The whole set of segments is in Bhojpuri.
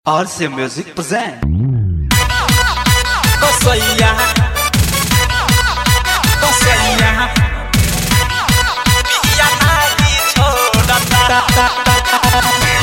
RC Music present. कसैया कसैया बिया नाली छोडता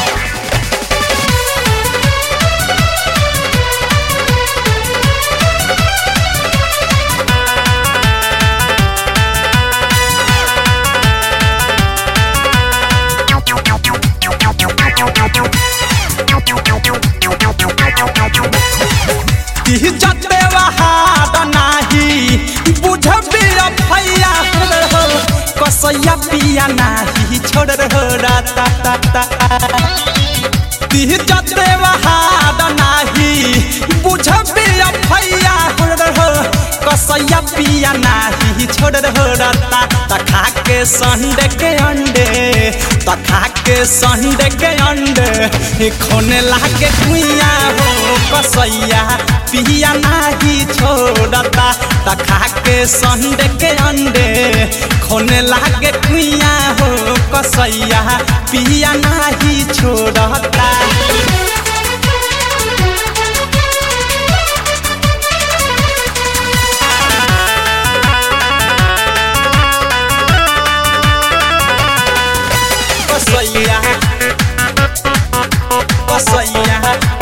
ती जते वहाद नाही बुझबी भैया हो कसैया पिया नाही छोड़ रहो राता ता ता ती जते वहाद नाही बुझबी भैया हो कसैया पिया नाही छोड़ रहो राता त खा के संडे के अंडे त खा के संडे के अंडे खोने लागे कुइया हो कसैया पिया नाही छोड़ता त खा के संडे के अंडे खोने लागे कुइया हो कसैया पिया नाही छोड़ता कसैया कसैया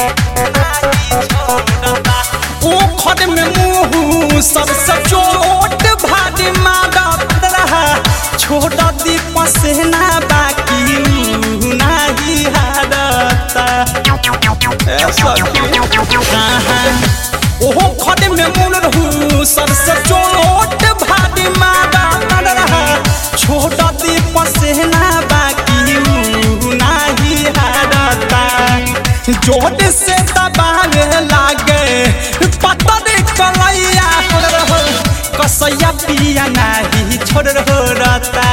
ओ खड में मुंह सबसे चोट भारी मारत रहा छोड़ दी पसेना बाकी ऊ नाही हारता ए सखी हाँ हाँ ओहो खड में मुंह रहू सबसे चोट भारी मारत रहा छोड़ दी पसेना बाकी ऊ नाही हारता जोर से दबावे लागे पता दे कलैया हो रहो कसैया पिया नाही छोड़ रहो रता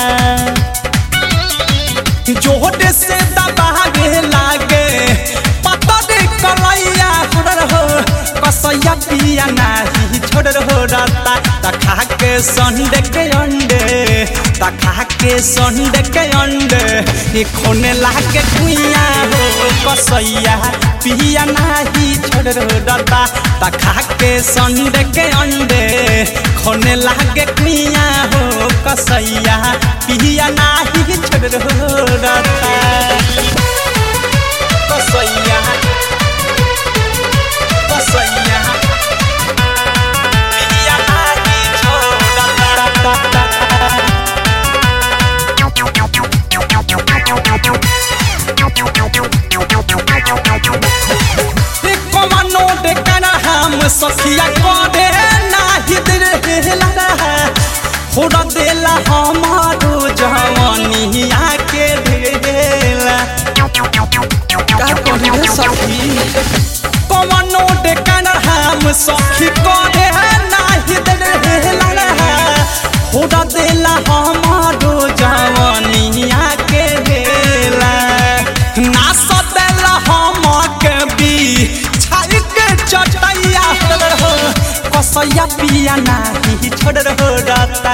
जोर से दबावे लागे पता दे कलैया हो रहो कसैया पिया नाही छोड़ रहो रता त खा के संडे के अंडे त खा के संडे के अंडे ये खोने लागे कुइया हो कसैया पिया नाही छोड़ रहो रता त खा के संडे के अंडे खोने लागे कुइया हो कसैया पिया नाही छोड़ रहो रता कसैया कसैया पिया नाही छोड़ता कमानो डेकना हम सखिया करे नाही दिल हेला होड़ा देला हमारो जवानिया के ढेला का कही रे सखी कमानो डेकना हम सखी करे नाही दिल हेला होड़ा देला हमारो जवानिया के ढेला ना सदेला हम के भी छाई के चटैया हो कसैया पिया नाही छोड़ रहो रता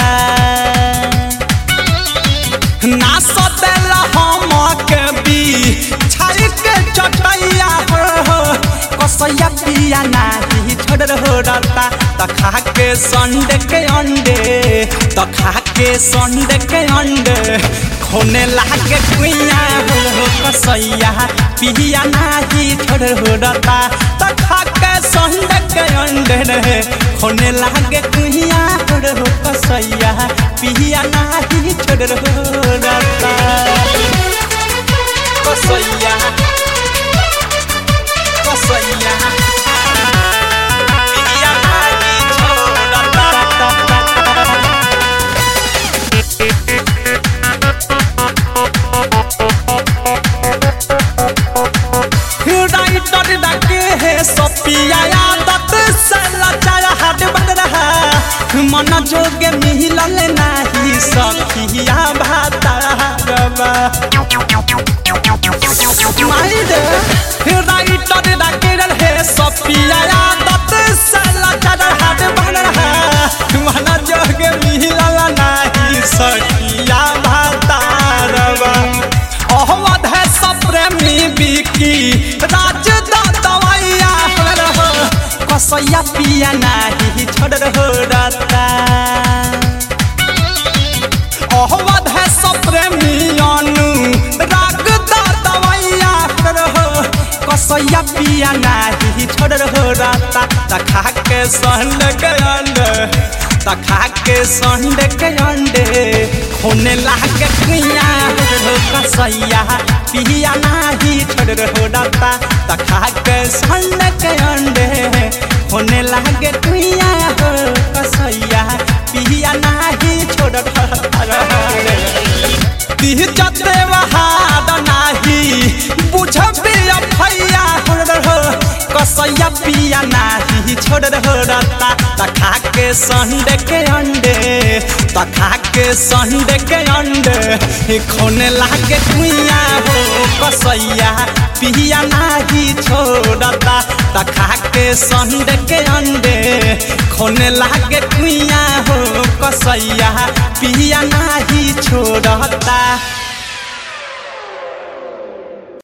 ना सदेला हम के भी छाई के चटैया हो कसैया पिया नाही छोड़ रहो रता त खा के संडे के अंडे त खा के संडे के अंडे खोने लागे कुइया हो कसैया पिया नाही छोड़ रहो रता त खा के संडे के अंडे रे खोने लागे कुइया हो कसैया पिया नाही छोड़ रहो रता कसैया कसैया पिया नाही छोड़ता राइटर डाके है सपिया आदत से लचाया हाथ बन रहा मन जोगे मिलल नाही सखिया भाता रबा राइटर डाके है सपिया आदत से लचाया हाथ बन रहा मन जोगे मिलल नाही सखिया भाता रबा अहमद है सप्रेमी बिकी राज कसैया पिया नाही छोड़ रता अहवध है सप्रेमियानु राग दा दवैया रहो कसैया पिया नाही छोड़ रता तखा के संड के अंडे तखा के संड के अंडे होने लागे कुइया हो कसैया पिया नाही छोड़ रता तखा के संड के अंडे होने लागे कुइया हो कसैया पिया नाही छोड़ तीह जते वहाद नाही बुझबे भैया हो कसैया पिया नाही छोड़ रता तखा के संडे के अंडे तखा के संडे के अंडे खोने लागे कुइया हो कसैया पिया नाही छोड़ता तखा के संडे के अंडे खोने लागे कुइया हो कसैया पिया नाही छोड़ता